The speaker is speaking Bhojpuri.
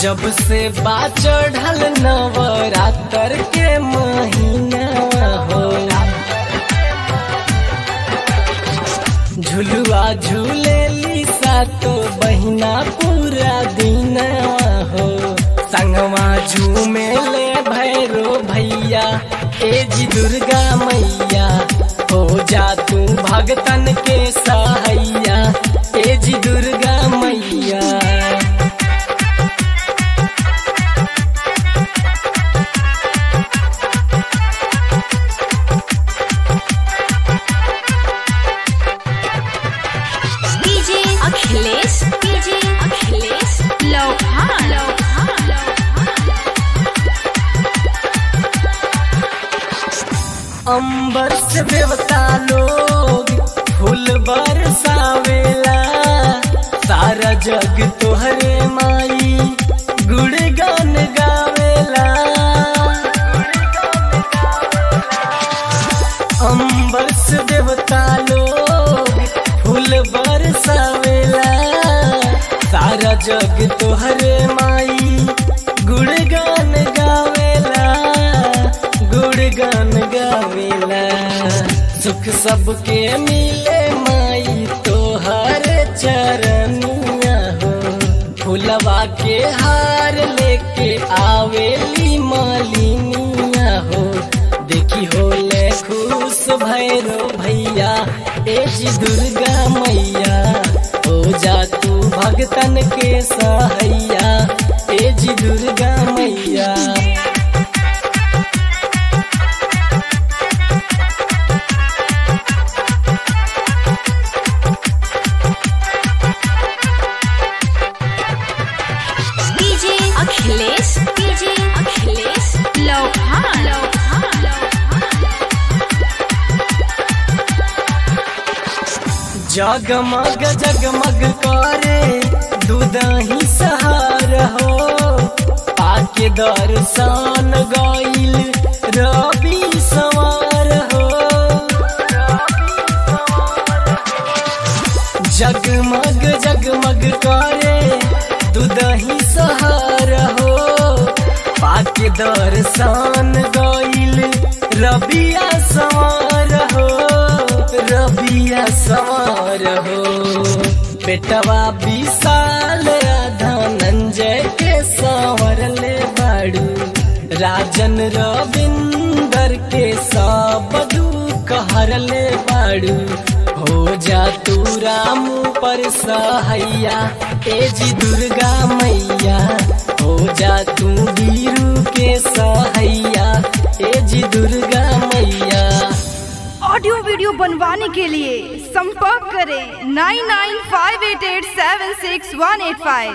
जब से बा चढ़ल नवरात्र के महीना हो झुलुआ झूलेली सातो बहिना पूरा दिन हो संगवा झूमेले भैरो भैया ए जी दुर्गा मैया हो जा तू भगतन के सहाइया ए जी दुर्गा मैया डीजे अखिलेश डीजे अखिलेश लोहान अंबर से देवता लोग फूल बरसावेला सारा जग तोहरे माई गुणगान गावेला अंबर से देवता लोग फूल बरसावेला सारा जग तोहरे माई गुणगान गावेला गुणगान गावेला सुख सबके मिले माई तोहर चरनिया हो फुलवा के हार लेके आवेली मालिनिया हो देखी होले खुश भैरो भैया ए जी दुर्गा मैया हो जा तू भगतन के सहैया ए जी दुर्गा मैया डीजे अखिलेश डीजे अखिलेश लोहान जगमग जगमग करे दूधही सहार हो पाके दर्शन गईल रवि सवार हो जगमग जगमग करे दूधही सहार हो पाके दर्शन गईल रबिया सवार हो रबिया सवार हो बेटवा विशाल धनंजय के सवर ले बाड़ू राजन रविंदर के सब दुख हर ले बाड़ू हो जा तू राम पर सहैया ए जी दुर्गा मैया हो जा तू वीरू के सहैया ए जी दुर्गा मैया ऑडियो वीडियो बनवाने के लिए संपर्क करें nine nine five eight eight seven six one eight five